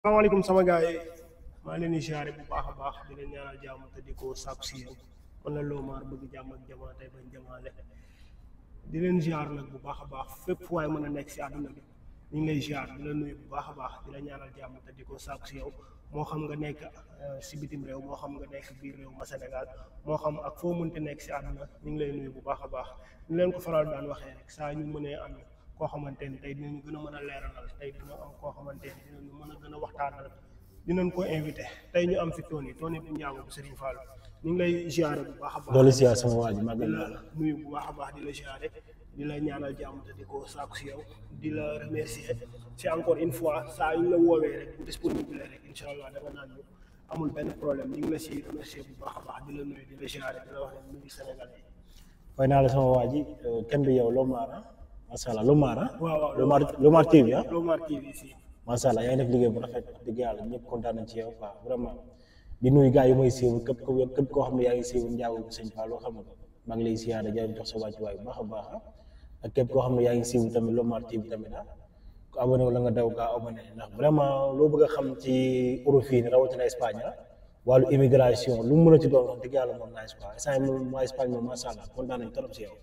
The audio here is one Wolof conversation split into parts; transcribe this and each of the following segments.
salaamaaleykum sama gars yi maa ngi leen di siyaare bu baax a baax di leen ñaanal jàmm te di ko sàkku si yéen man la Lomar bëgg jàmm ak jamaa tey bañ jamaale di leen siyaar nag bu baax a baax fépp fu waay mën a nekk si àdduna bi ñu ngi lay siyaar di la nuyu bu baax a baax di la ñaanal jàmm te di ko sàkku si yow moo xam nga nekk si bitim réew moo xam nga nekk biir réew ma Sénégal moo xam ak foo mënti nekk si àdduna ñu ngi lay nuyu bu baax a baax ñu leen ko faral daan waxee rek saa ñu mënee am koo xamante ni tey dinañu gën a mën a leeralal tey dina am koo xamante ni dinañu mën a gën a waxtaanal dinañ ko invité tey ñu am fi Tony Tony bu njaago bu Serigne Fall ñu ngi lay ziare bu baax a baax loolu ziar sama waa ji di màggal la naa la nuyu bu baax a baax di la ziare di la ñaanal jàmm te di ko sàkku si yow di la remercier si encore une fois saa yu ñu la woowee rek bu disponible rek incha allah da nga naan ñu amul benn problème ñu ngi la si remercier bu baax a baax di la nuyu di la ziare di la wax ne nuyu Sénégal yi fay naa la sama waa ji kenn du yow Lomar ah macha allah Lomar ah waaw waaw Lomar Lomar TV ah Lomar TV si macha allah yaa ngi def liggéey bu rafet wax dëgg yàlla ñëpp kontaan nañ ci yow quoi vraiment di nuyu gars yi may siiw képp ko képp koo xam ne yaa ngi siiw njaago bu sëñ Fall loo xam nga maa ngi lay siyaare di leen jox sa wàcc waay bu baax a baax ah ak képp koo xam ne yaa ngi siiw tamit Lomar TV tamit ah ku abonné wala nga daw gaa abonné ndax vraiment loo bëgg a xam ci Europe fii nii rawatina Espagne ah wàllu immigration lu mu mën a ci doon wax dëgg yàlla moom naa Espagne instant yii moom waa Espagne moom macha allah kontaan nañ trop si yow.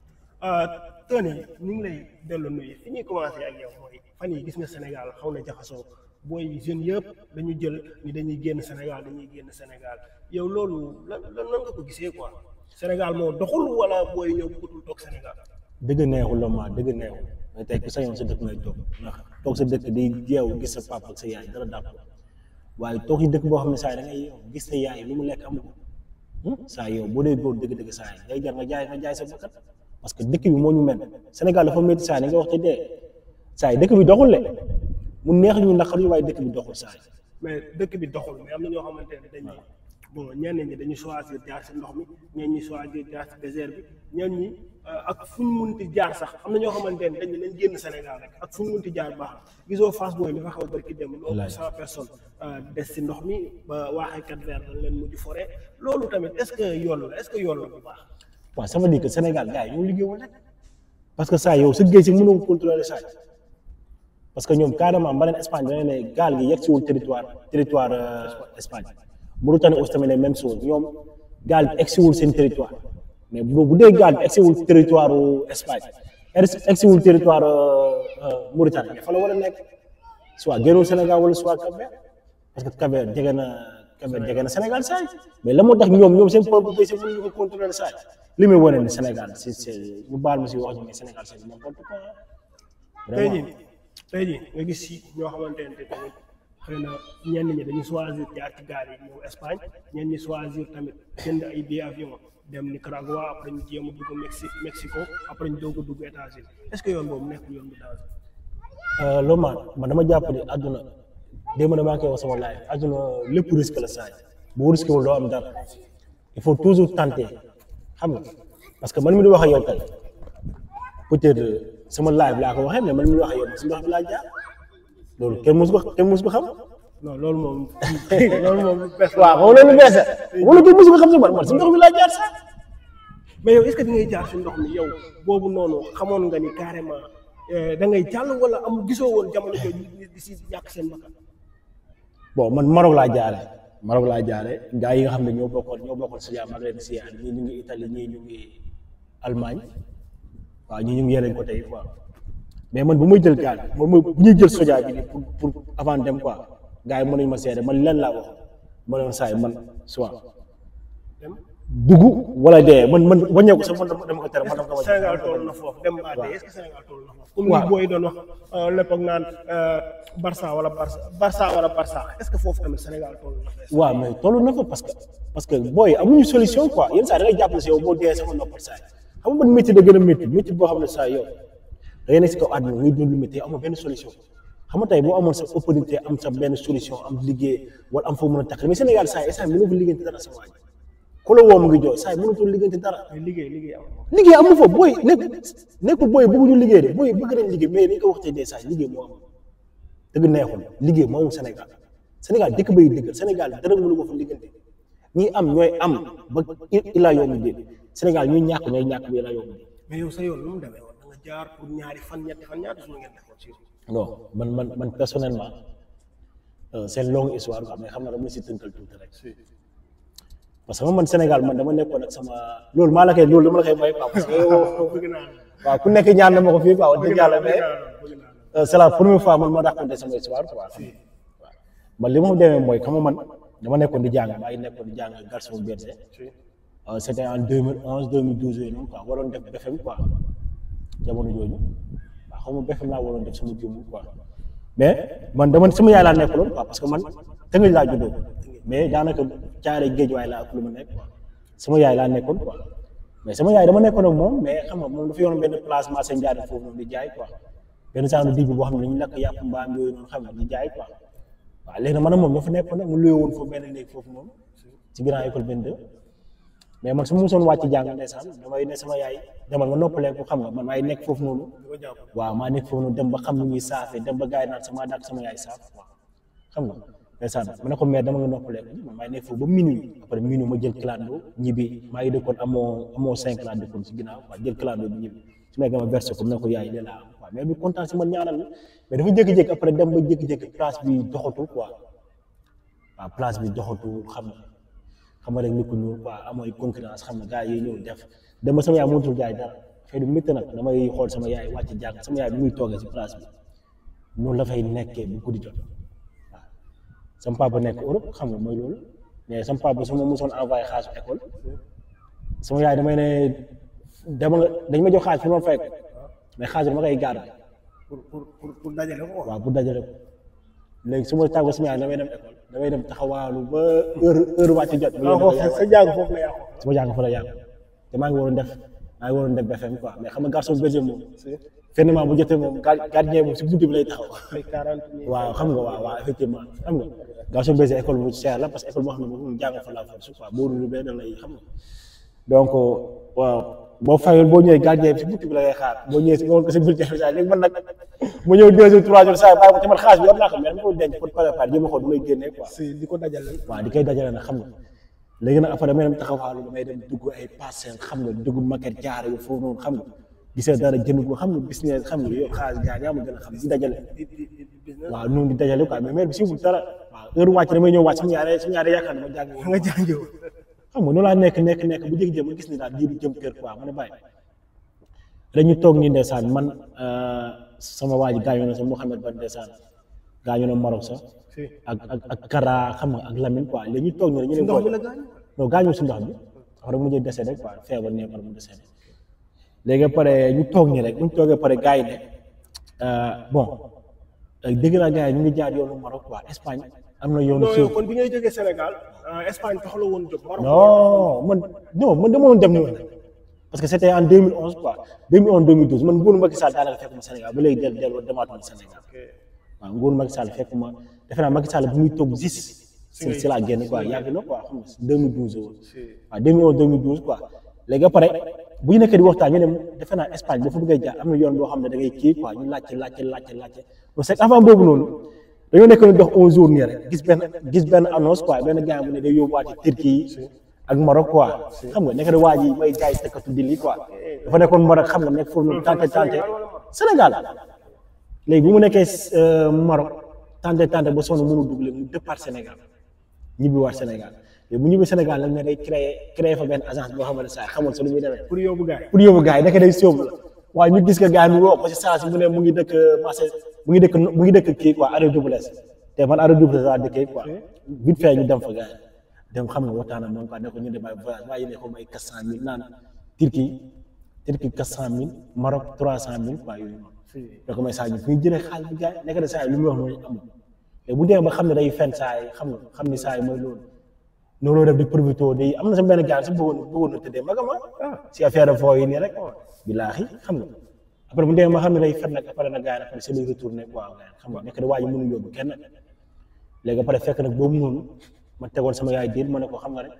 Tony ñu ngi lay dellu nuyu fi ñuy commencé ak yow mooy fan yi gis nga Sénégal xaw na jaxasoo booy jeunes yëpp dañu jël ni dañuy génn Sénégal dañuy génn Sénégal yow loolu lan lan nan nga ko gisee quoi Sénégal moo doxul wala booy ñëw bëggatul toog Sénégal. dëgg neexul la ma dëgg neexul mais tey ku sañoon sa dëkk ngay toog ndax toog sa dëkk di jeew gis sa papa ak sa yaay dara dàpp waaye toog ci dëkk boo xam ne saa yi da ngay yow gis sa yaay lu mu lekk amu ko saa yow boo dee góor dëgg-dëgg saa yi day jar nga jaay nga jaay sa bakkat parce que dëkk bi moo ñu mel Sénégal dafa métti saa yi nga wax te dee saa yi dëkk bi doxul le mu neex ñu naqar ñu waaye dëkk bi doxul saa yi mais dëkk bi doxul mais am na ñoo xamante ne dañuy bon ñenn ñi dañu choisir jaar si ndox mi ñenn ñi choisir jaar si désert bi ñenn ñi ak fu ñu munti jaar sax am na ñoo xamante ne dañu leen génn Sénégal rek ak fu ñu munti jaar baax na gisoo Fass Boye li fa xaw a barki dem loolu cent personnes des si ndox mi ba waaxee kat vers dañ leen mujj forêt loolu tamit est-ce que yoon la est-ce que yoon la bu baax waaw ça veut dire que Sénégal gars yi ñoo liggéeyul rek parce que saa yow sa géej si mënoo ko contrôler saa yi parce que ñoom carrément ba leen Espagne dañu ne gaal gi yegg siwul territoire territoire Espagne Mauritanie aussi tamit ne même chose ñoom gaal bi egg siwul seen territoire mais bu bu dee gaal bi egg siwul territoire Espagne egg siwul territoire Mauritanie mais fa la war a nekk soit génnul Sénégal wala soit Cap-Vert parce que Cap-Vert jege na Cap-Vert jege na Sénégal saa yi mais la moo tax ñoom ñoom seen propre pays mënuñu ko contrôler saa yi li muy wane ni Sénégal si si ñu baal ma si wax ñu mais Sénégal c'est n'importe quoi tey jii tey jii nga gis si ñoo xamante ne tamit xëy na ñenn ñi dañu choisir jaar ci gaal yi ñëw Espagne ñenn ñi choisir tamit jënd ay billet avion dem Nicaragua après ñu jéem a dugg Mexique Mexico après ñu doog a dugg États-Unis est-ce que yoon boobu nekkul yoon bu danger. Lomar man dama jàpp ne àdduna démb damaa koy wax sama laaj àdduna lépp risque la saa yi boo risqué wul doo am dara il faut toujours tenter xam nga parce que man mi di wax ak yow tey peut-être sama live laa ko waxee mais man mi di wax ak yow si ndox bi laa jaar loolu kenn mosu ko kenn mosu ko xam. non loolu moom loolu moom lu bees la. waaw xam nga loolu bees la wala kenn mosu ko xam si man man si ndox bi laa jaar sax. mais yow est-ce que di ngay jaar si ndox mi yow boobu noonu xamoon nga ni carrément da ngay jàll wala am gisoo woon jamono jooju nit di si ñàkk seen bakkan. bon man Maroc laa jaare Maroc laa jaare gaa yi nga xam ne ñoo bokkoon ñoo bokkoon si maa ngi leen di siyaare ñii ñu ngi Italie ñii ñu ngi Allemagne waaw ñii ñu ngi yeneen côté yi quoi mais man bu may jël gaal man mooy bu ñuy jël soja bi nii pour pour avant dem quoi gars yi mën nañu ma seede man lan laa wax ma ne saa yi man soit dem dugg wala dee man man wàññeeku sax man dama ko tere man dama ko Sénégal toll na foofu dem ba dee est-ce que Sénégal toll na foofu. comme waaw li booy doon wax lépp ak naan Barça wala Barça Barça wala Barça est-ce que foofu tamit Sénégal toll na fa. waaw mais tollu na fa parce que parce que booy amuñu solution quoi yenn saa da ngay jàppale si yow boo dee sama noppal saa yi xam nga man métier da gën a métti métier boo xam ne saa yow da ngay nekk si kaw àdduna ngay dund lu métti amoo benn solution xam nga tey boo amoon sa opportunité am sa benn solution am liggéey wala am foo mën a takk mais Sénégal saa yi saa yi mënoo fa liggéeyante dara sa waaj ku la woo mu ngi jooy saa yi mënatul liggéeyante dara mais liggéey liggéey am na. liggéey amu fa booy nekk nekkul booy bëgguñu liggéey de booy bëgg nañ liggéey mais ni nga ko waxtee dee saa yi liggéey moo am dëgg neexul liggéey moo amul Sénégal Sénégal dëkk bay dëggal Sénégal dara mënu ko fa liggéeyante ñi am ñooy am ba ilaa yoomu dee Sénégal ñuy ñàkk ñooy ñàkk ba ilaa yoomu dee mais yow sa yoon lu mu demee woon da nga jaar pour ñaari fan ñetti fan ñaata suñu ngeen defoon si. non man man man personnellement euh, c'est une longue histoire quoi mais xam na dama la si tënkal tuuti rek parce que man Sénégal man dama nekkoon ak sama loolu maa la koy loolu dama la koy may quoi parce que yow bëgg naa la waaw ku nekk ñaan na ma ko fii quoi wax dëgg yàlla mais bëgg naa la bëgg naa la euh, c'est la première fois man ma raconté sama histoire quoi waaw man li ma demee mooy xam nga man dama nekkoon di jàng maa ngi nekkoon di jàng garçon berger Euh, c'était en 2011 2012 yooyu noonu quoi waroon def BFM quoi jamono jooju waaw xaw ma BFM laa waroon def sama jëmm quoi mais man dama sama yaay laa nekkaloon quoi parce que man Tëngéej laa juddoo mais daanaka caare géej waay laa ak lu ma nekk quoi sama yaay laa nekkoon quoi mais sama yaay dama nekkoon ak moom mais xam nga moom dafa yoroon benn place marché Ndiaye foofu noonu di jaay quoi benn genre digg boo xam ne dañuy lakk yàpp mbaam yooyu noonu xam nga di jaay quoi waaw léegi nag man ak moom ñoo fa nekkoon nag mu luye woon foofu benn néeg foofu noonu ci ginnaaw école 22 mais man su ma mosoon wàcc jàng ndeysaan damay ne sama yaay demal nga noppalee ko xam nga man maay nekk foofu noonu di ko jàpp waaw maa nekk foofu noonu dem ba xam ni ñuy saafee dem ba gars yi naan sama dàq sama yaay saaf waaw xam nga ndeysaan ma ne ko mais dama nga noppalee ko man maay nekk foofu ba minuit après minuit ma jël clando ñibbi maa ngi dëkkoon amoo amoo cinq laa dëkkoon si ginnaaw waaw jël clando bi ñibbi su ma ma versé ko mu ne ko yaay lii laa am quoi mais bi kontaan si man ñaanal la mais dafa jékki-jékki après dem ba jékki-jékki place bi doxatul quoi waaw place bi doxatul xam nga xam nga rek nit ku ñuul quoi amooy concurrence xam nga gars yi ñëw def dem ba sama yaay mënatul jaay dara fay du métti nag damay xool sama yaay wàcc jàng sama yaay bi muy toogee si place bi noonu la fay nekkee bu guddi jot waaw sama papa nekk Europe xam nga mooy loolu mais sama papa su ma mosoon envoyé xaalis école sama yaay damay ne dama nga dañ ma jox xaalis pour ma fay ko mais xaalis bi ma koy garder pour pour pour pour dajale ko quoi waaw bu dajale ko léegi su ma tàggoo sama yaay damay dem école damay dem taxawaalu ba heure heure wàcc jot. ma ah ñëw foofu sa jàng foofu la yàqu sama jàng fa la yàgg te maa ngi waroon def maa ngi waroon def BFM quoi mais xam nga garçon berger moom finalement bu jotee moom gar- gardien moom si buntu bi lay taxaw ay quarante mille waaw xam nga waaw waaw effectivement xam nga garçon berger école bu cher la parce que école boo xam ne moom jàng fa la force quoi boo dul bee da lay xam nga donc waaw boo fayul boo ñëwee gardien bi si buntu bi la lay xaar boo ñëwee si nga woon ko si bulletin bi saa léegi man nag mu ñëw deux jours trois jours saa bàyyi ko te man xaalis bi war naa ko mais dama ko denc pour préparer jéem a xool du may génnee quoi si di ko dajale waaw di koy dajale nag xam nga léegi nag après damay dem taxawaalu damay dem dugg ay parcelles xam nga dugg maquette jaar yu foofu noonu xam nga gisee dara jënd ko xam nga business xam nga yow xaalis gaa yaa ma gën a xam di dajale di di di business waaw noonu di dajale quoi mais maire bi siwul dara waaw heure wàcc damay ñëw wàcc sama yaay sama yaay yaakaar ne ma jàng nga jàngew xam nga noonu laa nekk nekk nekk bu jékki-jékki ma gis ni daal diiru jëm kër quoi ma ne bàyyi dañu toog nii ndeysaan man euh, sama waa ji gaañu na sa Mouhamed Ba ndeysaan gaañu na Maroc sax si ak ak ak Kara xam nga ak Lamine quoi léegi ñu toog nii rek ñu si ne ndox booy mi la gaañ non gaañu si ndox bi wax dëgg mu mujjee décédé quoi feebar nee par mu décédé léegi pare ñu toog nii rek bu ñu toogee pare gars yi ne euh, bon euh, dégg naa gars yi ñu ngi jaar yoonu Maroc quoi Espagne am na yoonu non suuf yow kon bi ngay jógee Sénégal ah, Espagne tax la woon jóg Maroc non man non man dama doon dem ni woon parce que c' était en 2011 quoi 2011 2012 man nguuru Macky Sall daanaka fekk ma Sénégal ba léegi del dellu demaatuma Sénégal ok waaw nguuru Macky Sall fekk ma defe naa Macky Sall bu muy toog gis si si laa génn quoi yàgg na quoi xam nga 2012 woon si waaw 2011 2012 quoi léegi après bu ñu nekkee di waxtaan ñu ne defe naa Espagne dafa bëgg a jaar am na yoon boo xam ne da ngay kii quoi ñu laajte laajte laajte laajte donc c'est avant boobu noonu dañoo nekk ñu dox un jour nii rek gis benn gis benn annonce quoi benn gars bu ne day yóbbuwaate Turquie ak Maroc quoi xam nga nekk na waa ji may jaay tëkkatu di lii quoi dafa nekkoon Maroc xam nga nekk foofu noonu tante tante Sénégal léegi bu mu nekkee euh, Maroc tante tante ba sonn mënu dugg léegi mu départ Sénégal ñibbi waat Sénégal léegi bu ñibbi Sénégal nag ne day créé créé fa benn agence boo xamante saa xamoon sa lu muy demee pour yóbbu gars yi pour yóbbu gars yi nekk day sóobu la waaye ñu gis que gars yi mu woo ko si saa si mu ne mu ngi dëkk marché mu ngi dëkk mu ngi dëkk kii quoi arrêt double te man arrêt double laa dëkkee quoi vite fait ñu dem fa gars yi dem xam nga waxtaan ak moom quoi ne ko ñu dem ay voyage waaye ne ko may quatre cent mille naan Turquie Turquie quatre cent mille Maroc trois cent mille quoi yooyu noonu da ko may saa ñu fi ñu jëlee xaalis bi gars yi nekk na saa yi lu muy wax mooy amul te bu demee ba xam ne day fen saa yi xam nga xam ni saa yi mooy loolu noonu def di profité day am na sa benn gars si bëggoon bëggoon na tëddee magama si affaire de foo yi nii rek bilaahi xam nga après bu demee ba xam ne day fen nag après nag gars yi après c'est lui retourné quoi gars yi xam nga nekk da waa ji mënu yóbbu kenn léegi après fekk nag boobu noonu ma tegoon sama yaay diir ma ne ko xam nga rek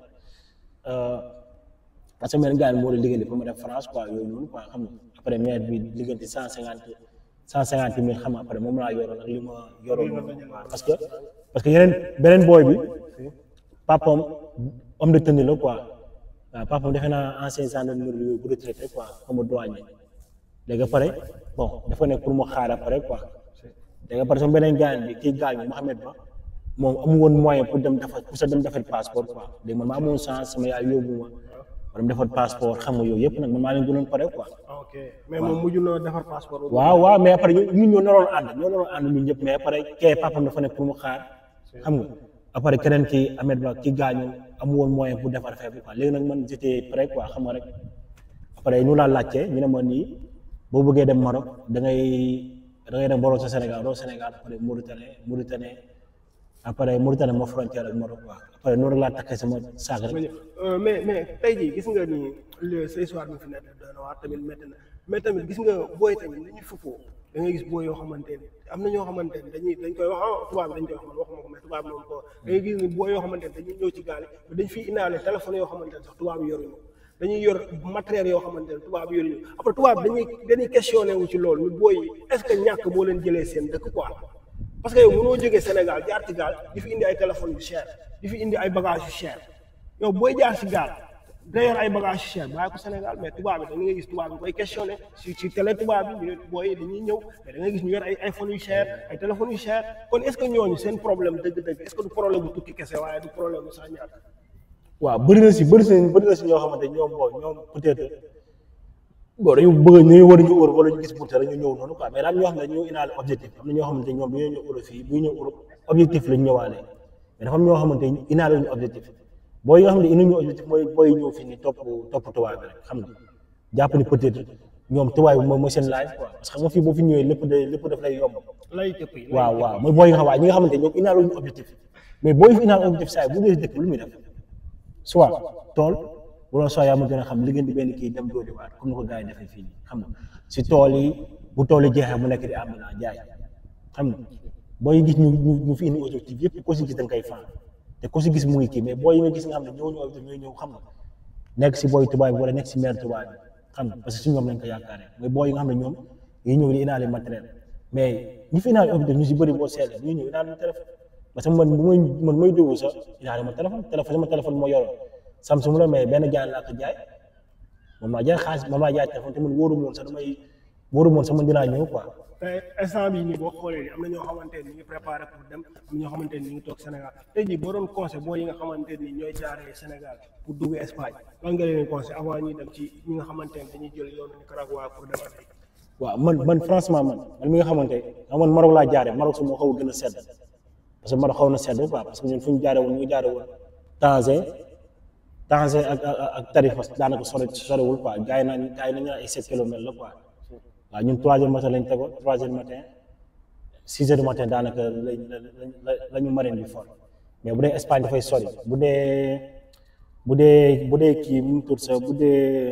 parce que benn gars yi moo la liggéey pour ma dem France quoi yooyu noonu quoi xam nga après maire bi liggéey cent cinquante cent cinquante mille xam nga après moom laa yoroon ak li ma yoroon waaw parce que parce que yeneen beneen booy bi papam homme de tenue la quoi waaw papam defe naa ancien gendarmerie bu retraité quoi comme douanier léegi après bon dafa nekk pour mu xaar après quoi léegi après sama beneen gars bi kii gaañu Mouhamed Ba moom amu woon moyen pour dem defar pour sa dem defar passeport quoi léegi man maa amoon chance sama yaay yóbbu ma ma dem defar passeport xam nga yooyu yëpp nag man maa leen gënoon pare quoi. ok mais moom mujj na defar passeport boobu. waaw waaw mais après ñun ñoo naroon ànd ñoo naroon ànd ñun ñëpp mais après kee papam dafa ne pour mu xaar xam nga après keneen ki Ahmed Ba ki gaañu amu woon moyen pour defar affaire bi quoi léegi nag man j'étais prêt quoi xam nga rek après ñu laa laajte ñu ne ma nii boo bëggee dem Maroc da ngay da ngay dem borom sa Sénégal doo Sénégal après Mauritanie Mauritanie après Mauritanie moo frontière ak Maroc quoi après noonu rek laa takkee sama saak rek. mais mais tey jii gis nga ni le sa histoire bi fi nekk doy na waar tamit métti na mais tamit gis nga booy tamit li ñu fuppoo da ngay gis booy yoo xamante ne am na ñoo xamante ne dañuy dañ koy wax ah tubaab bi dañ koy wax man waxuma ko mais tubaab bi moom ko da ngay gis ni booy yoo xamante ne dañuy ñëw ci gaal yi dañ fiy indaale téléphone yoo xamante ne sax tubaab yi yoruñu dañuy yor matériel yoo xamante ne tubaab yi yoruñu après tubaab bi dañuy dañuy questionné wu ci loolu ñu booy yi est ce que ñàkk moo leen jëlee seen dëkk quoi parce que yow mënoo jógee Sénégal jaar ci gaal di fi indi ay téléphone yu cher di fi indi ay bagages yu cher yow booy jaar ci gaal da yor ay bagages yu cher bàyyi ko Sénégal mais tubaab bi da ngay gis tubaab bi koy questionné ci ci télé tubaab bi ñu ne booy dañuy ñëw mais da ngay gis ñu yor ay iPhone yu cher ay téléphones yu cher kon est ce que ñooñu seen problème dëgg-dëgg est ce que du problème bu tukki kese waaye du problème bu sax ñàkk. waaw bëri na si bëri na bëri na si ñoo xamante ñoom boo ñoom peut-être bon dañu bëgg ñu war a ñu Europe wala ñu gis Bourta rek ñu ñëw noonu quoi mais daal ñoo xam ne dañoo indaale objectif am na ñoo xamante ñoom dañoo ñëw Europe fii bu ñëw Europe objectif lañ ñëwaale mais dafa am ñoo xamante indaale ñu objectif booy yi nga xam ne indi ñu objectif mooy booy ñëw fii ni topp topp tubaab bi rek xam nga jàpp ni peut-être ñoom tubaab bi mooy mooy seen live quoi parce que xam nga fii boo fi ñëwee lépp de lépp daf lay yomb lay tëpp yi waaw waaw mooy booy yi nga xam waaye ñi nga xamante ñoom indaale ñu objectif mais booy fi indaale objectif saa yi bu dee dëkk lu muy def soit tool wala soo yaa ma gën a xam li ngeen di benn kii dem dooli waat comme ni ko gars yi defee fii nii xam nga si tool yi bu tool yi jeexee mu nekk di am naa jaay xam nga booy gis ñu ñu ñu fi indi objectif yëpp ko si gis da nga koy fan te ko si gis mu ngi kii mais booy yi nga gis nga xam ne ñoo ñu objectif ñooy ñëw xam nga nekk si booy tubaab bi wala nekk si maire tubaab bi xam nga parce que si ñoom lañ ko yaakaaree mais booy yi nga xam ne ñoom yi ñëw di indaale matériel mais ñi fi indaale objectif ñu si bëri boo seetlee ñu ñëw indaale téléphone parce que man bu may man may dugg sax indaale ma téléphone téléphone sama téléphone moo yoroon Samsung la mais benn jaay laa ko jaay moom laa jaay xaalis moom laa jaay téléphone te man wóoru moon sax damay wóoru moon sax man dinaa ñëw quoi. te instant bii nii boo xoolee nii am na ñoo xamante ne ñu ngi préparé pour dem am na ñoo xamante ne ñu ngi toog Sénégal tey jii boo doon conseil boo yi nga xamante ni ñooy jaaree Sénégal pour dugg Espagne lan nga leen conseil avant ñuy dem ci ñi nga xamante ne dañuy jël yoonu Nicaragua pour dem Afrique. waaw man man franchement man man mi nga xamante ne man Maroc laa jaaree Maroc su moo xaw a gën a sedd parce que Maroc xaw na sedd quoi parce que ñun fu ñu jaaree woon ñu ngi jaaree woon Tanger Tanger ak ak ak Tarifa daanaka sore sorewul quoi gars yi naan gars yi nañu naan ay sept kilomètres la quoi waaw ñun trois heures matin lañ tegoon trois heures matin six heures du matin daanaka lañ la la ñu marine bi fort mais bu dee Espagne dafay sori bu dee bu dee bu dee kii mu tudd sax bu dee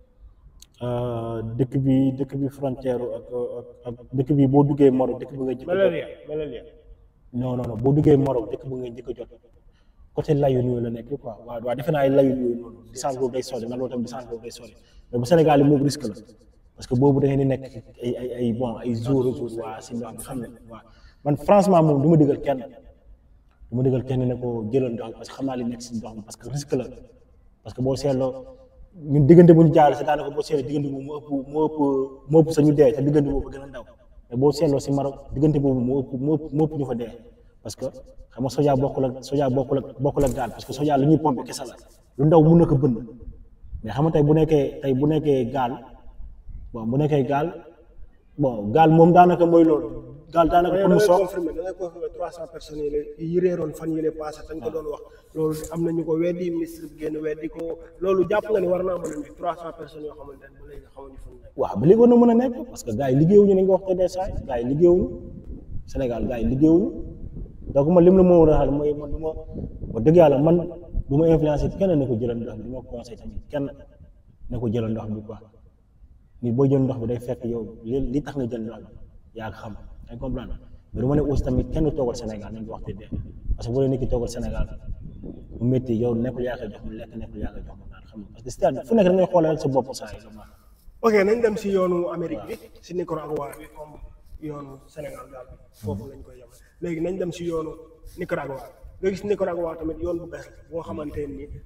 dëkk bi dëkk bi frontière ak ak dëkk bi boo duggee Maroc dëkk bi nga jëkk Malaria malaria. non non non boo duggee Maroc dëkk bu nga njëkk a jot côté Layun yooyu la nekk quoi waaw waaw defe naa ay Layun yooyu noonu distance boobu day sori na loolu tam distance boobu day sori mais bu Sénégal yi moom risque la parce que boobu da ngeen di nekk ay ay ay bon ay jour jour waa si ndox bi xam ne waaw man franchement moom du ma digal kenn du ma digal kenn ne ko jëlal ndox parce que xam naa li nekk si ndox mi parce que risque la parce que boo seetloo ñun diggante bu ñu jaarale si daanaka boo seetloo diggante boobu moo ëpp moo ëpp moo ëpp sañu dee te diggante boobu gën a ndaw mais boo seetloo si Maroc diggante boobu moo ëpp moo ëpp moo ëpp ñu fa dee parce que xam nga soja bokkul ak soja bokkul ak bokkul ak gaal parce que soja lu ñuy pompe kese la lu ndaw mun na ko bënn mais xam nga tey bu nekkee tey bu nekkee gaal bon bu nekkee gaal bon gaal moom daanaka mooy loolu gaal daanaka pour mu da ngay soog confirmé da ngay confirmé trois cent personnes yi la yi réeroon fan yi la passé dañ ko doon wax loolu am nañu ko weddi ministre bi génn weddi ko loolu jàpp nga ni war naa mën a nekk trois cent personnes yoo xamante ne ba léegi xamuñu fu mu nekk. waaw ba léegi war na mën a nekk parce que gars yi liggéeyuñu ni nga wax te des saa gars yi liggéeyuñu Sénégal gars yi liggéeyuñu donc man lim la moo war a xal mooy man du ma wax dëgg yàlla man du ma influencé kenn ne ko jëlal ndox bi du ma conseil tamit kenn ne ko jëlal ndox bi quoi nit boo jël ndox bi day fekk yow li li tax nga jël ndox bi yaa ko xam day comprendre mais du ma ne aussi tamit kenn toogal Sénégal nañ ko wax te dee parce que bu dee nit ki toogal Sénégal mu métti yow nekkul yaa koy jox mu lekk nekkul yaa koy jox mu naan xam nga parce que c'est-à-dire fu nekk da ngay xoolal sa bopp saa yi la ok nañ dem si yoonu Amérique bi si Nicaragua bi comme yoonu Sénégal daal bi foofu lañ koy yemal léegi nañ dem si yoonu Nicaragua nga gis Nicaragua tamit yoon bu bees la boo xamante ni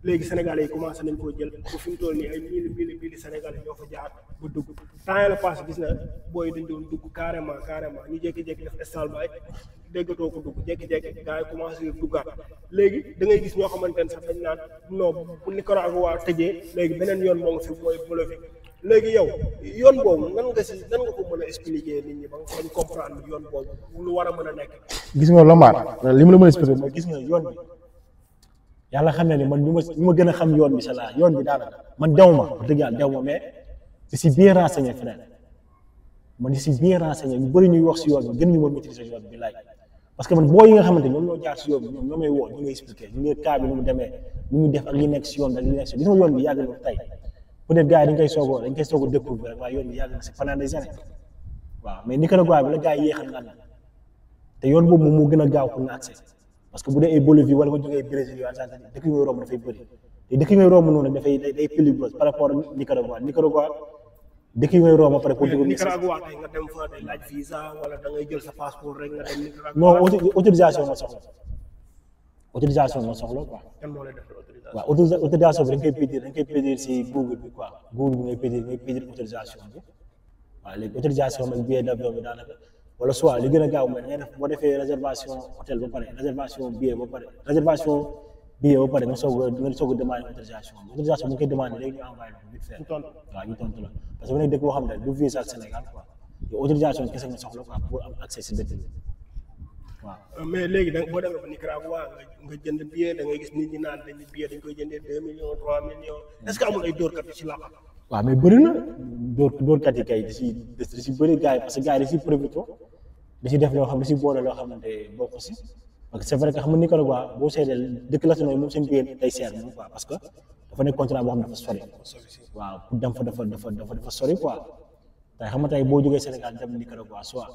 léegi sénégalais yi commencé nañ koo jël ba fi mu toll nii ay mille mille mille sénégalais ñoo fa jaar ba dugg temps yii la passé gis na booy dañ doon dugg carrément carrément ñu jékki-jékki def estal bay déggatoo ko dugg jékki-jékki gars yi commencé duggaat léegi da ngay gis ñoo xamante ne sax dañ naan non bu Nicaragua tëjee léegi beneen yoon moo ngi fi mooy Bolivie léegi yow yoon boobu nan nga si nan nga ko mën a expliquer nit ñi ba nga fañ comprendre ni yoon boobu lu war a mën a nekk. gis nga Lomar li ma la mën a expliquer mooy gis nga yoon bi yàlla xam ne ni man ñu ma ñu ma gën a xam yoon bi sa laa yoon bi daanaka man dew ma wax dëgg yàlla dew ma mais je suis bien renseigné frère man je suis bien renseigné ñu bëri ñuy wax si yoon bi gën ñu ma maîtriser yoon bi laaj parce que man boo yi nga xamante ñoom ñoo jaar si yoon bi ñoom ñoo may woo ñu ngi expliqué ñu ngi cas bi nu mu demee nu mu def ak li nekk si yoon bi ak li nekk si gis nga yoon bi yàgg na tey peut-être gars yi dañ koy soog a dañ koy soog a découvrir rek waaye yoon bi yàgg na si pendant des années waaw mais Nicaragua bi la gars yi yéexal naan te yoon boobu moom moo gën a gaaw pour nga accès parce que bu dee ay Bolivie wala nga jógee Brésil yu Argentine dëkk yi ngay romb dafay bëri te dëkk yi ngay romb noonu dafay day day périlleux par rapport ak Nicaragua Nicaragua dëkk yi ngay romb pare pour dugg Nicaragua tey nga dem fa day laaj visa wala da ngay jël sa passeport rek nga dem Nicaragua. non auto- autorisation moo soxla autorisation moo soxla quoi kan moo lay def autorisation. waaw autorisa- autorisation bi dañ koy pédir dañ koy pédir si Google bi quoi Google bi ngay pédir ngay pédir autorisation bi waaw léegi autorisation bi ak billet d'avion bi daanaka wala soit li gën a gaaw mooy da ngay def boo defee réservation hôtel ba pare réservation billet ba pare réservation billet ba pare nga soog a nga soog a demander autorisation bi autorisation bi nga koy demander léegi ñu envoyé la ko vite fait Ñu tontu. waaw ñu tontu la parce que bu nekk dëkk boo xam ne du visa ak Sénégal quoi yow autorisation kese nga soxla quoi pour am accès si dëkk bi waaw mais léegi da boo demee ba Nicaragua nga nga jënd billet da ngay gis nit ñi naan dañuy billet dañ koy jëndee deux millions trois millions est-ce que amul ay dóorkat yu ci làq. waaw mais bëri na dóor dóorkat yi kay di si di si bëri gars yi parce que gars yi di si profité di si def loo xam di si boole loo xamante bokk si parce que c'est vrai que xam nga Nicaragua boo seetee dëkk la moom seen biir day seer moom quoi parce que dafa nekk continent boo xam ne dafa sori waaw pour dem fa dafa dafa dafa dafa sori quoi tey xam nga tey boo jógee Sénégal dem Nicaragua soit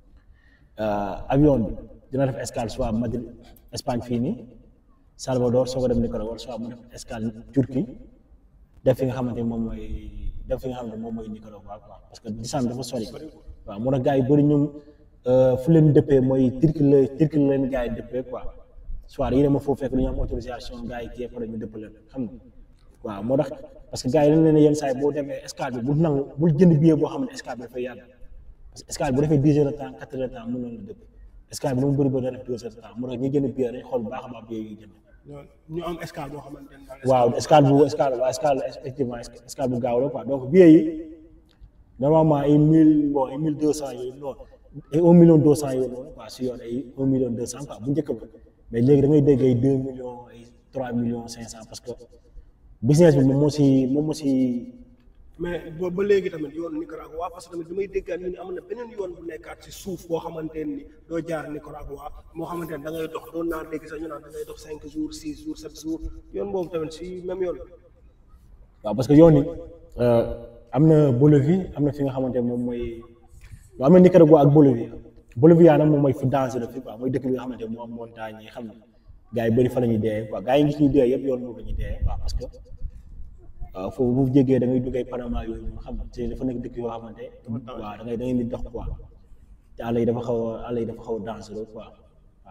avion bi dina def escale soit Madrid Espagne fii nii Salvador soo ko dem Nicaragua soit mu def escale Turquie def fi nga xamante moom mooy def fi nga xamante moom mooy Nicaragua quoi parce que distance dafa sori waaw moo tax gars yi bëri ñoom fu leen dëppee mooy Turquie la Turquie la leen gars yi dëppee quoi soit yi dama foofu fekk dañu am autorisation gars yi kii après ñu dëpp leen xam nga waaw moo tax parce que gars yi dañ leen yenn saa yi boo demee escale bi bul nangu bul jënd billet boo xam ne escale bi dafay yàgg parce que escale bu defee dix heures de temps quatre heures de temps mën na la dëpp escale bi nu mu bëri bëri def deux heures de temps moo tax ñu jënd billet dañ xool bu baax a baax billet yi jënd ñu am escale boo xamante ne daal waaw escale bu escale waaw escale effectivement escale bu gaaw la quoi donc billet yi normalement ay mille bon ay mille deux cent yooyu non ay un million deux cent yooyu noonu quoi si yoon ay un million deux cent quoi bu njëkk ba mais léegi da ngay dégg ay deux millions ay trois millions cinq cent parce que business bi moom moo si moom moo si mais boobu ba léegi tamit yoonu Nicaragua parce que tamit damay déggaat ñu ne am na beneen yoon bu nekkaat ci suuf boo xamante ni doo jaar Nicaragua moo xamante ne da ngay dox doon naa dégg sax ñu naan da ngay dox cinq jours six jours sept jours yoon boobu tamit si même yoon waaw parce que yoon yi am na Bolivie am na fi nga xamante ne moom mooy waaw am na Nicaragua ak Bolivie Bolivia nag moom mooy fu dangereux fi quoi mooy dëkk bi nga xamante ne moo am montagne yi xam nga gars yi bëri fa la ñuy dee quoi gars yi ngi ñuy dee yëpp yoon boobu la ñuy dee quoi parce que waaw foofu bu jéggee da ngay duggee Panama yooyu noonu xam nga te dafa nekk dëkk yoo xamante waaw da ngay da ngay di dox quoi te àll yi dafa xaw a àll yi dafa xaw a dangereux quoi waaw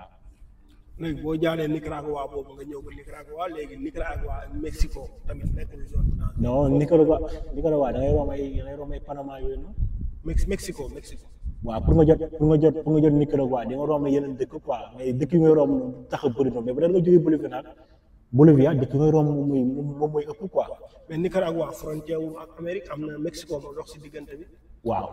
léegi boo jaaree Nicaragua boobu nga ñëw ba Nicaragua léegi Nicaragua ak Mexico tamit nekkul zone bu dangereux non Nicaragua Nicaragua da ngay romb ay da ngay romb ay Panama yooyu noonu Mex Mexico Mexico waaw pour nga jot pour nga jot pour nga jot Nicaragua di nga romb yeneen dëkk quoi mais dëkk yi ngay romb noonu tax a bëri noonu mais bu dee nga jógee Bolivie nag Bolivia dëkk yi ngay romb moom mooy moom mooy ëpp quoi mais Nicaragua frontière wu ak Amérique am na Mexico moo dox si diggante bi waaw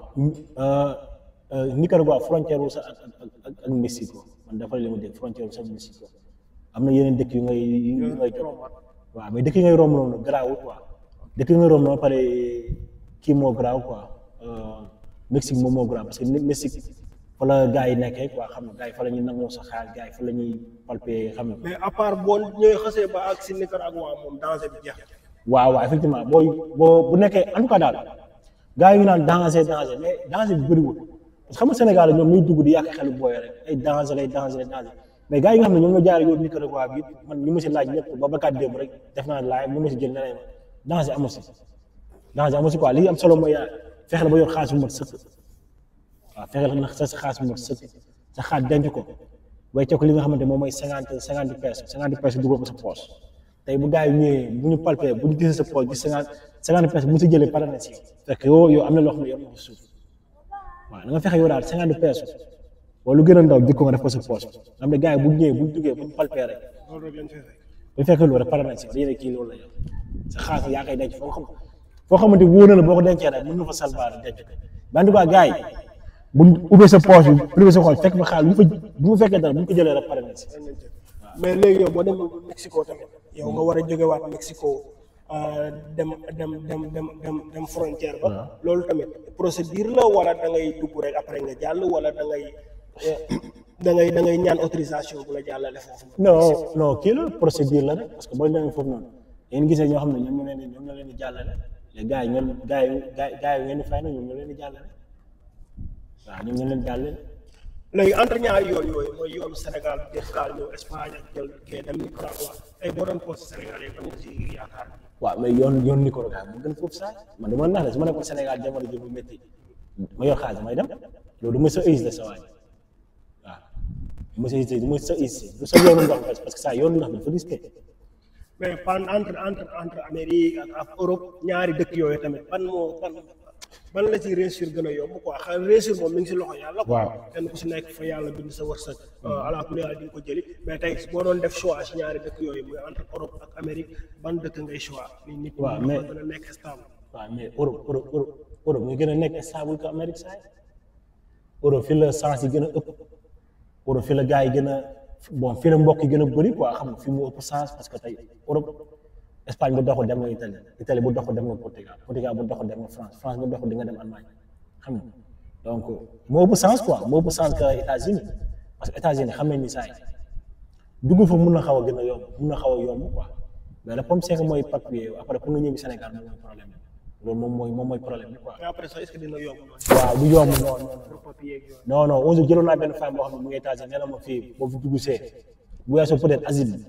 Nicaragua frontière wu sax ak ak ak ak Mexico man dafa li ma dégg frontière wu sax Mexico am na yeneen dëkk yu ngay yu ngay jot waaw mais dëkk yi ngay romb noonu garaawul quoi dëkk yi ngay romb noonu pare kii moo garaaw quoi Mexique moom moo garaaw parce que Mexique fa la gars yi nekkee quoi xam nga gars yi fa la ñuy nangoo sa xaalis gars yi fa la ñuy palper xam nga. mais à part boo ñëwee xasee ba ak si Nicaragua moom danger bi jeex waaw waaw effectivement booy boo bu nekkee en tout cas daal gars yi ñu naan danger danger mais danger bi bëriwul parce que xam nga Sénégal ñoom ñuy dugg di yàq xelu booy rek ay danger ay danger ay danger mais gars yi nga xam ne ñoom ñoo jaaree yoon Nicaragua bi man ñu ma si laaj ñëpp ba bakkaat démb rek def naa laaj ñu ma si jël ne leen danger amu si danger amu si quoi li am solo mooy fexe la ba yor xaalis bu mat sëkk waaw fexe la sa sa xaalis bu mat sëkk sa xaalis denc ko wecce ko li nga xamante moom mooy cinquante cinquante pesos cinquante pesos dugal ko sa poche tey bu gars yi ñëwee bu ñu palpé bu ñu gisee sa poche gis cinquante cinquante personnes bu ñu si jëlee pare na si yow fekk yow yow am na loo xam ne yor na ko suuf waaw da nga fexe yow daal cinquante personnes wala lu gën a ndaw jikko nga def ko sa poche xam ne gars yi bu ñu ñëwee bu ñu duggee bu ñu palpé rek loolu rek lañ fay fekk. bu fekkee loolu rek pare nañ si yow dañuy ne kii loolu la yow sa xaalis yaa koy denc foo xam foo xamante wóor na la boo ko dencee rek mën nga fa salvaar denc ko mais en tout cas gars yi bu ñu ubbee sa poche bi privé sa xool fekk fa xaalis bu fa bu mu fekkee dara bu ñu ko jëlee rek pare nañ si mais léegi yow boo demee ba Mexico tamit yow nga war a jógewaat Mexico euh, dem dem dem dem dem dem frontière ba loolu tamit procédure la wala da ngay dugg rek après nga jàll wala da ngay eh, da ngay da ngay ñaan autorisation bu la jàllale foofu. non non kii la procédure la rek parce que boo demee foofu noonu yéen gisee ñoo xam ne ñoom ñoo leen di ñoom ñoo leen di jàllale les gars yi ñoom gars yi gars yi gars yi ngeen di fay na ñoom ñoo leen di jàllale waaw ñoom ñoo leen di jàllale léegi entre ñaari yoon yooyu mooy yoonu Sénégal jël gaal ñëw Espagne ak jël kee dem Nicaragua ay boo doon poste Sénégal yi am nga si yaakaar. waaw mais yoon yoon Nicaragua mu gën foofu saa man dama nax de su ma nekkoon Sénégal jamono ji bu métti ma yor xaalis may dem loolu du ma sa ëys de sa waay waaw du ma sa ëys du ma sa ëys du sa yoonu ndox parce que ça yoonu ndox dafa risqué mais pan entre entre entre Amérique ak ak Europe ñaari dëkk yooyu tamit ban moo ban ban la ci réussir gën a yomb quoi xam réussir moom mi ngi si loxo yàlla. quoi Waaw. kenn ku si nekk fa yàlla bind sa wërsëg. ala kulli haal di nga ko jëli mais tey boo doon def choix si ñaari dëkk yooyu muy entre Europe ak Amérique ban dëkk ngay choix. ni nit ñi Waaw, ñoo mais- gën a nekk stable. waaw mais Europe Europe Europe Europe muy gën a nekk stable que Amérique saa yi Europe fi la sens yi gën a ëpp Europe fi la gars yi gën a bon fi la mbokk yi gën a bëri quoi xam nga fi mu ëpp sens parce que tey Europe Espagne bu doxul dem nga Italie Italie bu doxul dem nga Portugal Portugal bu doxul dem nga France France bu doxul di nga dem Allemagne xam nga donc moo ëpp sens quoi moo ëpp sens que États-Unis parce que États-Unis xam nañ ni saa yi dugg fa mun na xaw a gën a yomb mun na xaw a yomb quoi mais le problème c'est que mooy papier après pour nga ñëw Sénégal moom mooy problème bi loolu moom mooy moom mooy problème bi quoi. mais après ça est-ce que dina yomb noonu. waaw du yomb non non pour papier yeeg yooyu. non non onze jëloon naa benn femme boo xam ne mu ngi États-Unis nee na ma fii boo fi dugg see bu weesoo peut-être asile bi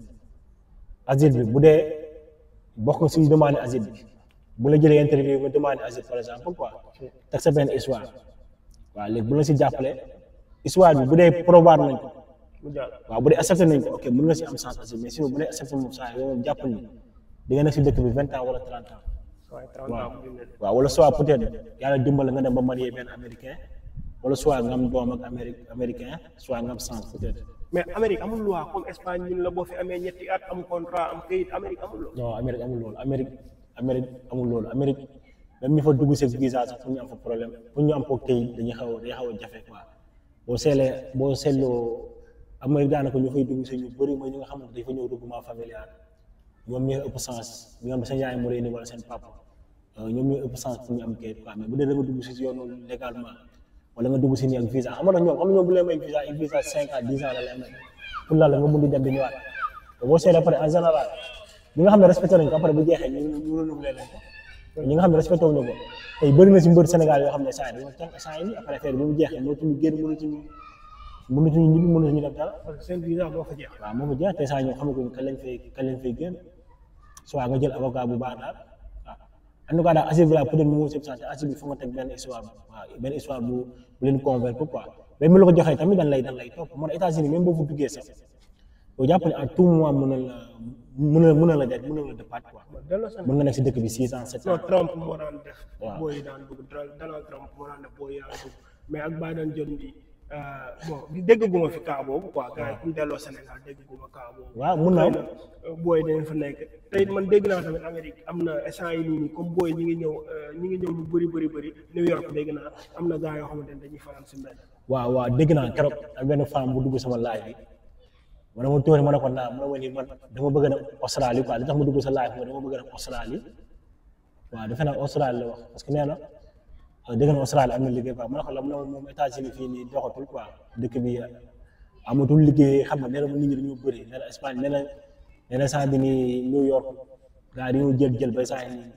asile bi bu dee bokk nga suñu demande asile bi bu la jëlee interview nga demande asile par exemple quoi teg sa benn histoire waaw léegi bu la si jàppale histoire bi bu dee probar nañ ko mu jàll. waaw bu dee accepté nañ ko ok mën nga si am chance asile mais sinon bu dee accepté moom saa yow moom jàppal ni di nga nekk si dëkk bi vingt ans wala trente ans waaye 30 ans bu dina waaw wala soit peut-être yàlla dimbala nga dem ba marié benn américain wala soit nga am doom ak Amérique américain soit nga am chance peut-être mais Amérique amul loi comme Espagne ñun la boo fi amee ñetti at am contrat am kayit Amérique amul loi. non Amérique amul loolu Amérique Amérique amul loolu Amérique même ñu fa dugg seen visa sax pour ñu am fa problème pour ñu am ko kayit dañuy xaw a dañuy xaw a jafe quoi boo seetlee boo seetloo Amérique daanaka ñu fay dugg si ñu bëri mooy ñi nga xamante dañ fa ñëw regroupement familial ñoom ñooy ëpp sens ñi nga xam ne seen yaay moo leen wala seen papa euh, ñoom ñooy ëpp sens pour ñu am kayit quoi mais bu dee da nga dugg si yoonu légalement wala nga dugg si nii ak visa xam nga ñoom xam nga ñoom bu leen may visa ay visa cinq ans dix ans la lay may pour la la nga mun di dem di ñëwaat te boo seetlee après en général ñi nga xam ne respecté nañ ko après bu jeexee ñu ñu renouvelé leen ko ñi nga xam ne respecté wuñu ko tey bëri na si mbër Sénégal yoo xam ne saa yi dañoo tànk saa yi nii après affaire bi bu jeexee mënatuñu génn mënatuñu mënatuñu ñibbi mënatuñu def dara parce que seen visa moo fa jeex. waaw moo ko jeex te saa ñoo xamaguñ kañ lañ fay kañ lañ fay génn soit nga jël avocat bu baax daal waaw en tout cas daal asile bi daal peut-être mu ngi sëb asile bi fa nga teg benn histoire waaw benn histoire bu bu leen convaincre quoi mais mu la ko joxee tamit dañ lay dañ lay topp moo tax États-Unis même boo fa duggee sax yow jàpp ne à tout moment mën na la mën na mën na la def mën na la départ quoi delloo seen mën nga nekk si dëkk bi six ans sept non ans Trump moo daan def. Waaw. booy yi daan dugg Donald Trump moo daan def booy yi daan dugg mais ak Biden jot bi bon di dégg guma fi cas boobu quoi gars yi ku ñu delloo Sénégal dégg guma cas boobu. waaw mun naa xëy na booy dañ fa nekk te it man dégg naa tamit Amérique am na instant yi nii nii comme booy ñi ngi ñëw euh, ñi ngi ñëw lu bëri bëri bëri New York dégg naa am na gars yoo xamante ne dañuy faral si mbedd. waaw waaw dégg naa keroog ak benn femme bu dugg sama live bi ma ne ma tóori ma ne ko naa ma ne ma ni man dama bëgg a dem Australie quoi li tax ma dugg sa live mooy dama bëgg a dem Australie waaw defe naa Australie la wax parce que nee na euh, dégg na Australie am na liggéey quoi ma ne ko la mu ne ma moom États-Unis fii nii doxatul quoi dëkk bi amatul liggéey xam nga nee na ma nit ñi dañoo bëri nee na Espagne nee na nee na saa bi nii New York gars yi dañoo jël jël ba saa yi nii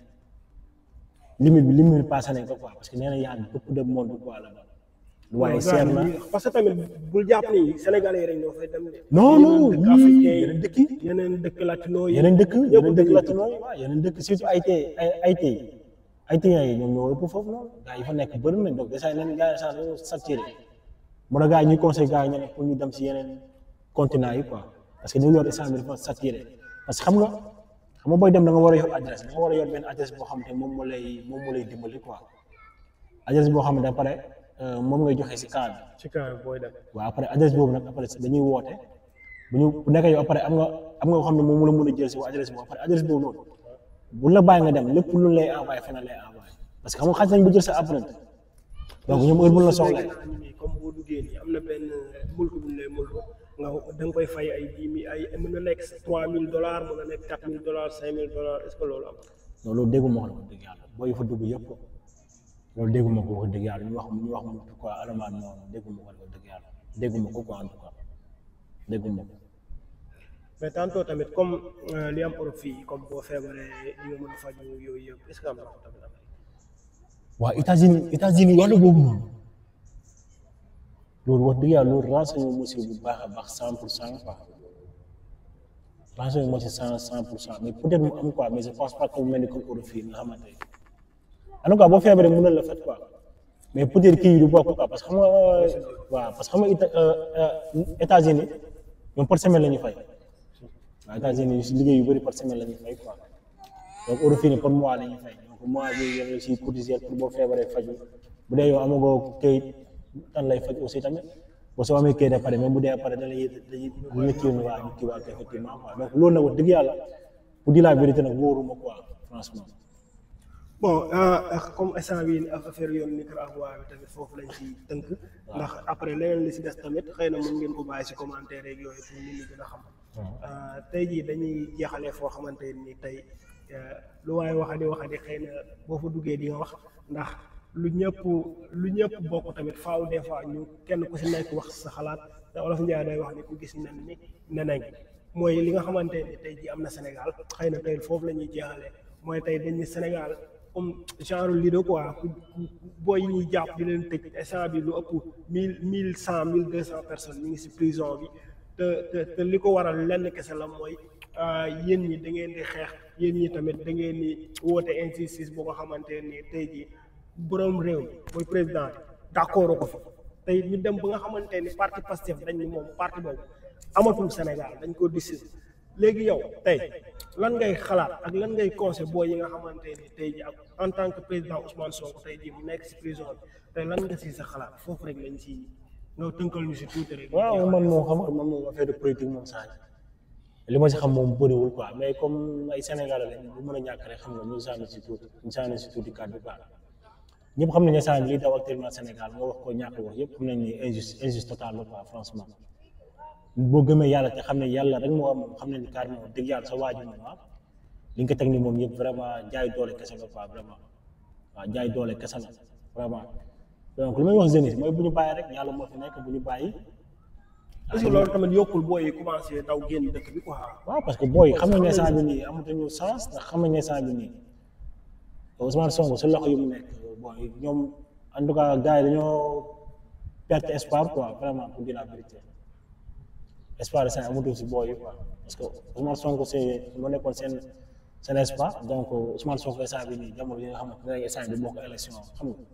limite bi limite bi passé nañ ko quoi parce que nee na y a beaucoup de monde quoi là-bas waaye seer na parce que tamit bul jàpp ni Sénégalais yi rek ñoo fay dem de. non non yeneen dëkk africain yi yeneen dëkk yi yeneen dëkk latino yi. yeneen dëkk ñëpp yeneen dëkk dañuy latino yi waaw yeneen dëkk surtout ay tey ay ay tey ay tey yi ñoom ñoo ëpp foofu noonu gars yi fa nekk bëri nañ donc déjà yeneen gars yi sax dañoo saturé mun a gars yi ñuy conseil gars yi ñu ne pour ñu dem si yeneen continent yi quoi parce que New York instant bi dafa saturé parce que xam nga xam nga booy dem da nga war a yor adresse da nga war a yor benn adresse boo xamante moom moo lay moom moo lay dimbali quoi adresse boo xamante après moom ngay joxe si cas bi ci cas bi booy dem. waaw après adresse boobu nag après dañuy woote bu ñu bu nekkee yow après am nga am nga koo xam ne moom la mën a jël si adresse boobu après adresse boobu noonu bu la bàyyi nga dem lépp lu lay envoyé feneen lay envoyé parce que xam nga xaj nañ bu jël sa apprenti donc ñoom heure bu la soxla léegi naa ni comme boo duggee nii am na benn mulk bu ñu lay mulk nga da nga koy fay ay dix mille ay mën na nekk trois mille dollars mën na nekk quatre mille dollars cinq mille dollars est ce que loolu am. non loolu dégguma ko wax dëgg yàlla booy fa dugg yëpp loolu dégguma ko wax dëgg yàlla ñu wax ñu wax mu quoi alamaan noonu dégguma ko wax dëgg yàlla dégguma ko quoi en tout cas dégguma ko mais tantôt tamit comme euh, li am Europe fii comme boo feebaree di nga mën a faju yooyu yëpp est ce que am na ko tamit Amérique. waa États-Unis États-Unis wàllu boobu noonu loolu wax dëgg yàlla loolu renseigné moo si bu baax a baax cent pour cent quoi renseigné moo si cent cent pour cent mais peut-être mu am quoi mais je pense pas que mu mel ni comme Europe fii nga xamante ne en tout cas boo feebaree mën na la faj quoi mais peut-être kii yi du bokk quoi parce que xam nga waaw parce que xam nga Éta- euh, euh, États-Unis ñoom par semaine la ñuy fay waaw États-Unis si liggéey yu bëri par semaine la ñuy fay quoi donc Europe fii nii par mois la ñuy fay donc mois bi yow la si cotiser pour boo feebaree faju bu dee yow amagoo këyit tan lay faj aussi tamit boo soo amee këyit a pare même bu dee pare da lay dañuy ñu kii waa ñu kii waa effectivement quoi donc loolu nag wax dëgg yàlla pour dire la vérité nag wóoruma quoi franchement bon ah, comme instant bii nii affaire yoon Nicaragua bi tamit foofu lañ ci tënk ndax après leneen li si des tamit xëy na mën ngeen ko bàyyi si commentaire yeeg yooyu pour nit ñi gën a xam ah, tey jii dañuy jeexalee foo xamante ni tey eh, lu waaye waxadi waxadi xëy na boo fa duggee di nga wax ndax lu ñëpp lu ñëpp bokk tamit faaw des fois ñu kenn ku si nekk wax sa xalaat te olof Njaay day wax ni ku gis nen ni nenañ mooy li nga xamante ni tey jii am na Sénégal xëy na tey foofu la ñuy jeexalee mooy tey dañ ni Sénégal comme genre lido quoi ku ku- booy yi ñuy jàpp di leen tëj instant bi lu ëpp mille mille cent mille deux cent personnes ñu ngi si prison bi te te te li ko waral lenn kese la mooy ah, yéen ñi da ngeen di xeex yéen ñi tamit da ngeen di woote injustice boo nga xamante ni tey jii borom réew mi mooy président bi d'accord ko fi tey ñu dem ba nga xamante ni parti Pastef dañ ni moom parti boobu amatul Sénégal dañ ko décider léegi yow tey lan ngay xalaat ak lan ngay conseil boo yi nga xamante ni tey ji ak en tant que président Ousmane Sonko tey ji mu nekk si prison bi tey lan nga si sa xalaat foofu rek lañ si nga tënkal ñu si tuuti rek. waaw man moom xam nga man moom affaire de politique moom saa li ma si xam moom bëriwul quoi mais comme ay Sénégalais lañ bu mën a ñàkk rek xam nga ñu sànni si tuuti ñu sànni si tuuti kàddu quoi ñëpp xam nañ ne saa li daw actuellement Sénégal nga wax ko ñàkk wax yëpp xam nañ ni injuste injuste total la quoi franchement boo gëmee yàlla te xam ne yàlla rek moo am moom xam nañ ni carrément wax dëgg yàlla sa waaju moom ah li nga ko teg ni moom yëpp vraiment jaay doole kese la quoi vraiment waaw jaay doole kese la vraiment donc lu may wax jeunesse mooy bu ñu bàyyi rek yàlla moo fi nekk bu ñu bàyyi est-ce que loolu tamit yokkul booy yi commencé daw génn dëkk bi quoi. waaw parce que booy xam nañ ne saa bi nii amatuñu sens ndax xam nañ ne saa bi nii Ousmane Sonko si loxo yu mu nekk booy ñoom en tout cas gars yi dañoo perte espoir quoi vraiment pour dire la vérité espoir de seen amatul si booy yi quoi parce que Ousmane Sonko c'est moo nekkoon seen seen espoir donc Ousmane Sonko instant bi nii jamono yi nga xamante ne instant bi bokk élection xam nga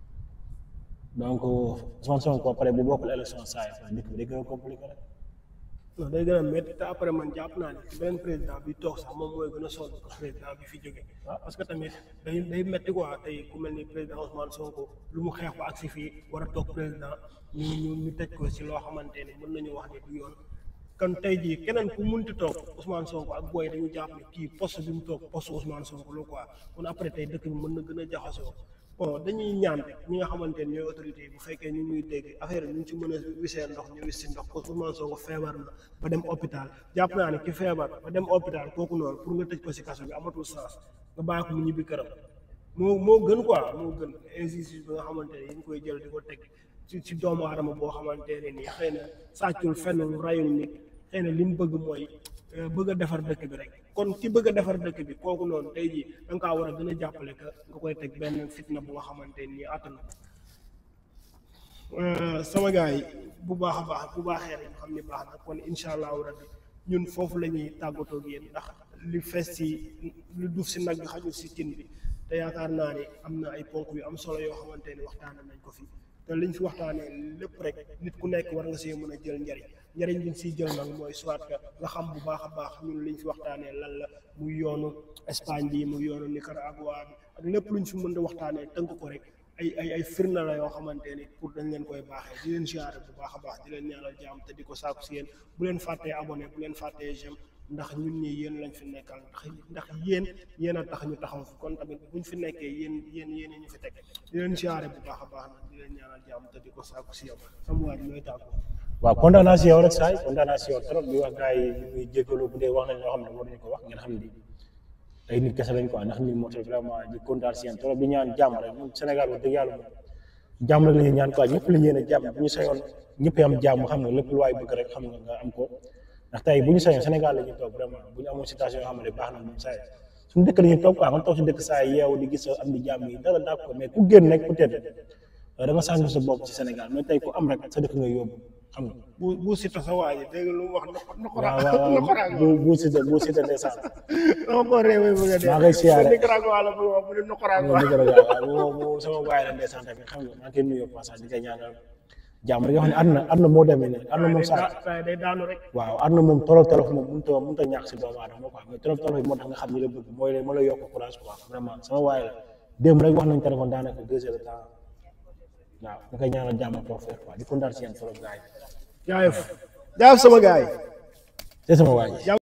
donc Ousmane Sonko après bu bokkul élection saa yi dëkk bi day gën a compliqué rek. non day gën a métti te après man jàpp naa ne beneen président bi toog sax moom mooy gën a sonn ko président bi fi jóge parce que tamit day day métti quoi tey ku mel ni président Ousmane Sonko lu mu xeex ba agsi fii war a toog président ñu ñu ñu tëj ko si loo xamante ni mën nañu wax ni du yoon kon tey jii keneen ku munti toog Ousmane Sonko ak booy dañu jàpp ne kii poste bi mu toog poste Ousmane Sonko la quoi kon après tey dëkk bi mën na gën a jaxasoo bon dañuy ñaan rek ñi nga xamante ni ñooy autorité yi bu fekkee ñu ñuy dégg affaire yi ñu ci mën a wisee ndox ñu wis si ndox parce que Ousmane Sonko feebar na ba dem hôpital jàpp naa ne ki feebar ba dem hôpital kooku noonu pour nga tëj ko si kaso bi amatul sens nga bàyyi ko mu ñibbi këram moo moo gën quoi moo gën injustice bi nga xamante ne ñu koy jël di ko teg ci ci doomu aadama boo xamante ne nii xëy na sàccul fenn rayul nit xëy na li mu bëgg mooy euh, bëgg a defar dëkk bi rek kon ki bëgg a defar dëkk bi kooku noonu tey jii da nga kaa war a gën a jàppale que nga koy teg benn fitna bu nga xamante nii àttana ko sama gars yi bu baax a baax bu baaxee rek ñu xam ni baax na kon incha allahu rabbi ñun foofu la ñuy tàggatoo ak yéen ndax li fees ci lu duuf si nag bi xajul si cin bi te yaakaar naa ne am na ay ponk yu am solo yoo xamante ni waxtaane nañ ko fi te liñ fi waxtaanee lépp rek nit ku nekk war nga see mën a jël njariñ njëriñ bi ñu siy jël nag mooy soit que nga xam bu baax a baax ñun liñ fi waxtaanee lan la muy yoonu Espagne bi muy yoonu Nicaragua bi ak lépp luñ fi mën a waxtaanee tënk ko rek ay ay ay firnde la yoo xamante ni pour dañ leen koy baaxee di leen ziare bu baax a baax di leen ñaanal jàmm te di ko saaku si yéen bu leen fàttee abonné bu leen fàttee j'aime ndax ñun ñii yéen lañ fi nekkal ndax ndax yéen yéen a tax ñu taxaw fi kon tamit buñ fi nekkee yéen yéen yéen ñu fi teg di leen ziare bu baax a baax nag di leen ñaanal jàmm te di ko saaku si yow sama waa ji looy tàggoo waaw kontaan naa si yow rek saay kontaan naa si yow trop di wax gars yi ñu ngi jégalu bu dee wax nañ loo xam ne waruñu ko wax ngeen xam ni ay nit kese lañ quoi ndax nit moo tax vraiment di kontaan si yéen trop di ñaan jàmm rek ñun Sénégal wax dëgg yàlla moom jàmm rek la ñuy ñaan quoi ñëpp la ñu yéene jàmm bu ñu sañoon ñëpp am jàmm xam nga lépp lu waay bëgg rek xam nga nga am ko ndax tey bu ñu sañoon Sénégal la ñuy toog vraiment bu ñu amoon situation yoo xam ne baax na moom saa suñu dëkk la ñuy toog quoi nga toog si dëkk saa yeewu di gis am di jàmm yi dara daa ko mais ku génn rek peut-être da nga sànq sa bopp ci Sénégal mais tey ku am rek sa dëkk nga yóbbu xam nga bu bu si tasa waa ji dégg nga lu mu wax noqo noqora waaw waaw noqora waaw bu bu Siteu bu Siteu ndeysaan dama ko réewee bëgg a dee maa ngay siyaare. Nicaragua la bëgg wax bu ne noqora moom dëgg la waaw moom moom sama waay la ndeysaan tamit xam nga maa ngi koy nuyoo passage di koy ñaanal jàmm rek nga xam ne àdduna àdduna moo demee nii àdduna moom saa saa day daanu rek waaw àdduna moom tolof tolof moom mënut a mënut a ñàkk si doomu aadama quoi mais tolof tolof yi moo tax nga xam ñi la bëgg mooy la ma la yokk courage quoi vraiment sama waay la démb rek wax nañ téléphone daanaka deux heures de temps waaw nga koy ñaanal jàmm ak toog quoi di kontaan si yéen trop gars yi jaayef jaayef sama gars yi c'est sama waay